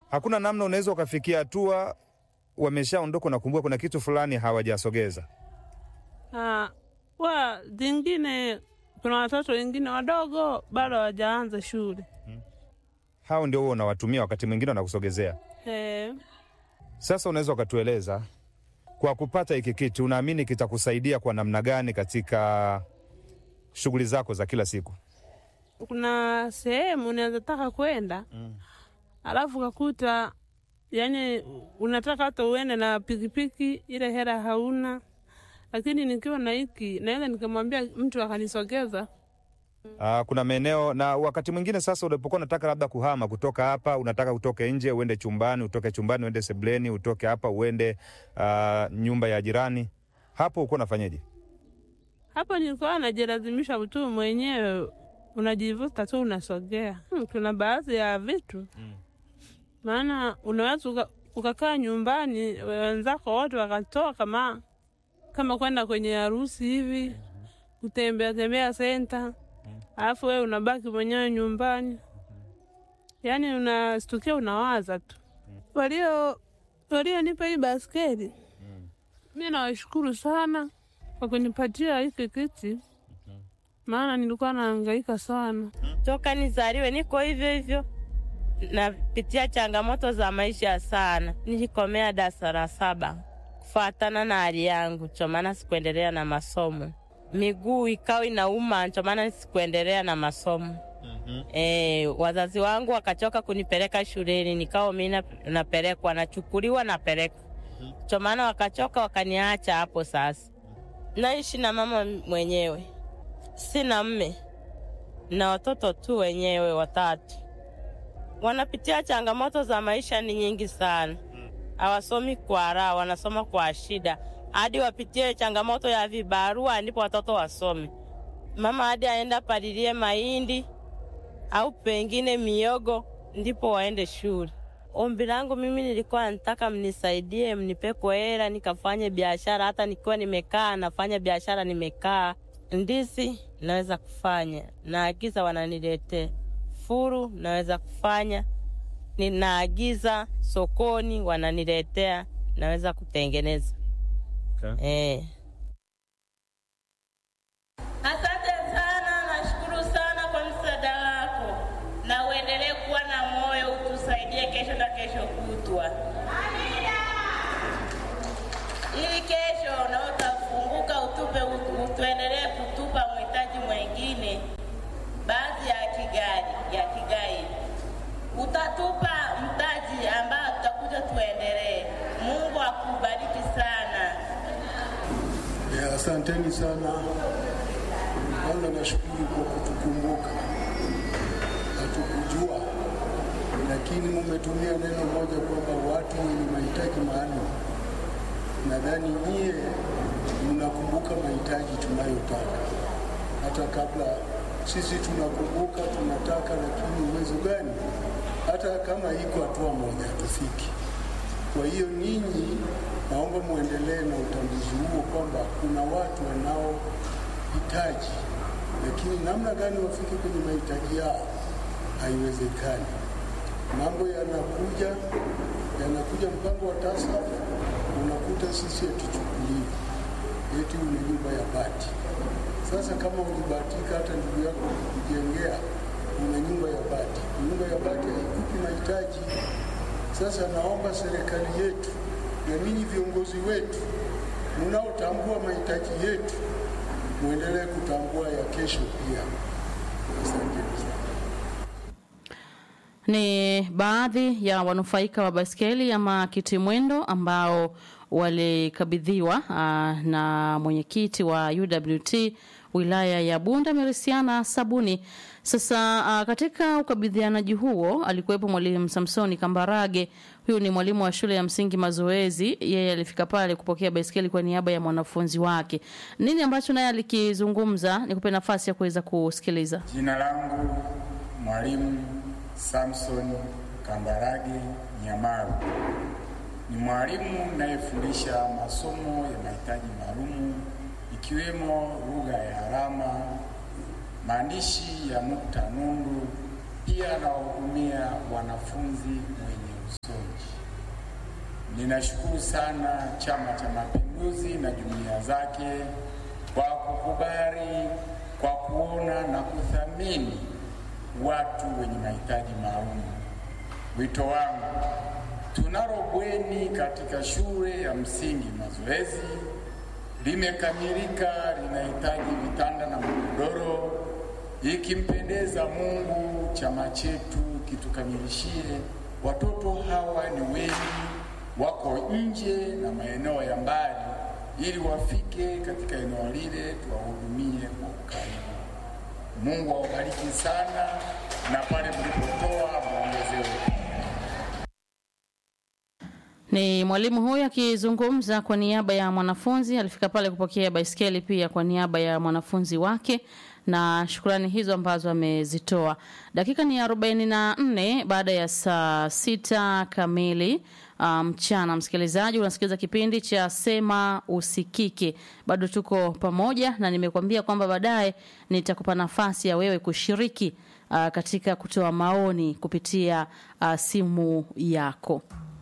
Hakuna namna unaweza ukafikia hatua wameshaondoka, unakumbuka kuna kitu fulani hawajasogeza. Ah, wa zingine kuna watoto wengine wadogo bado hawajaanza shule. Hao ndio huo unawatumia, wakati mwingine wanakusogezea. Eh, Sasa unaweza ukatueleza kwa kupata hiki kitu, unaamini kitakusaidia kwa namna gani katika shughuli zako za kila siku? kuna sehemu unaweza taka kwenda alafu ukakuta yani unataka hata uende na pikipiki, ile hela hauna, lakini nikiwa na hiki naweza nikamwambia mtu akanisogeza. Aa, kuna maeneo na wakati mwingine sasa, unapokuwa unataka labda kuhama kutoka hapa, unataka utoke nje uende chumbani, utoke chumbani uende sebleni, utoke hapa uende aa, nyumba ya jirani, hapo uko unafanyaje? Hapo nilikuwa najilazimisha tu mwenyewe, unajivuta tu unasogea. Hmm, kuna baadhi ya vitu maana unaweza uka- ukakaa nyumbani wenzako wote wakatoka ma kama kwenda kwenye harusi hivi kutembea tembea senta, alafu wewe unabaki mwenyewe nyumbani, yaani unastukia unawaza tu. Walio walionipa hii baskeli mi nawashukuru sana kwa kunipatia hiki kiti, maana nilikuwa nahangaika sana. Toka nizaliwe niko hivyo hivyo, napitia changamoto za maisha sana. Nilikomea darasa la saba kufuatana na hali yangu, ndio maana sikuendelea na masomo. Miguu ikawa inauma, ndio maana sikuendelea na masomo. E, wazazi wangu wakachoka kunipeleka shuleni, nikawa mimi na- napelekwa, nachukuliwa, napelekwa, ndio maana wakachoka, wakaniacha hapo. Sasa naishi na mama mwenyewe, sina mme na watoto tu wenyewe watatu. Wanapitia changamoto za maisha ni nyingi sana, hawasomi kwa raha, wanasoma kwa shida, hadi wapitie changamoto ya vibarua ndipo watoto wasome. Mama hadi aenda palilie mahindi au pengine miogo ndipo waende shule. Ombi langu mimi nilikuwa nataka mnisaidie, mnipepo hela nikafanye biashara. Hata nikiwa nimekaa nafanya biashara, nimekaa ndizi naweza kufanya, naagiza wananiletea. Furu naweza kufanya, ninaagiza sokoni wananiletea, naweza kutengeneza eh. Asante sana, nashukuru sana kwa msaada wako, na uendelee kuwa na moyo, utusaidie kesho na kesho kutwa, ili kesho na utafunguka, utupe utuendelee kutupa mhitaji mwengine, baadhi ya kigari ya kigai, utatupa mtaji ambao tutakuja tuendelee. Mungu akubariki sana. Ya, asanteni sana. Kwanza nashukuru kwa kutukumbuka, hatukujua, lakini mumetumia neno moja kwamba watu wenye mahitaji maalum. Nadhani nyie mnakumbuka mahitaji tunayotaka, hata kabla sisi tunakumbuka tunataka, lakini uwezo gani, hata kama iko hatua moja hatufiki. Kwa hiyo ninyi, naomba muendelee na utambuzi huo kwamba kuna watu wanaohitaji, lakini namna gani wafike kwenye mahitaji yao haiwezekani. Mambo yanakuja yanakuja, mpango wa TASAF unakuta sisi hatuchukuliwi, eti una nyumba ya bati. Sasa kama ulibahatika hata ndugu yako kujengea, una nyumba ya bati, nyumba ya bati haikupi mahitaji. Sasa naomba serikali yetu na ninyi viongozi wetu mnaotambua mahitaji yetu muendelee kutambua ya kesho pia. Asanteni sana. Ni baadhi ya wanufaika wa baskeli ama kiti mwendo ambao walikabidhiwa ah, na mwenyekiti wa UWT wilaya ya Bunda Merisiana Sabuni. Sasa ah, katika ukabidhianaji huo alikuwepo mwalimu Samsoni Kambarage. Huyu ni mwalimu wa shule ya msingi Mazoezi. Yeye alifika pale kupokea baiskeli kwa niaba ya mwanafunzi wake. Nini ambacho naye alikizungumza? Nikupe nafasi ya kuweza kusikiliza. Jina langu Mwalimu Samson Kambarage Nyamaru. Ni mwalimu nayefundisha masomo ya mahitaji maalumu ikiwemo lugha ya alama, maandishi ya nukta nundu. Pia nawahudumia wanafunzi wenye Ninashukuru sana Chama cha Mapinduzi na jumuiya zake kwa kukubali, kwa kuona na kuthamini watu wenye mahitaji maalum. Wito wangu, tunalo bweni katika shule ya msingi Mazoezi, limekamilika, linahitaji vitanda na magodoro. Ikimpendeza Mungu, chama chetu kitukamilishie. Watoto hawa ni wengi, wako nje na maeneo ya mbali, ili wafike katika eneo lile tuwahudumie kwa ukaribu. Mungu awabariki sana, na pale mlipotoa muongezewe. Ni mwalimu huyu akizungumza kwa niaba ya mwanafunzi. Alifika pale kupokea baiskeli pia kwa niaba ya mwanafunzi wake, na shukrani hizo ambazo amezitoa. Dakika ni arobaini na nne baada ya saa sita kamili mchana. Um, msikilizaji, unasikiliza kipindi cha Sema Usikike. Bado tuko pamoja na nimekuambia kwamba baadaye nitakupa nafasi ya wewe kushiriki uh, katika kutoa maoni kupitia uh, simu yako.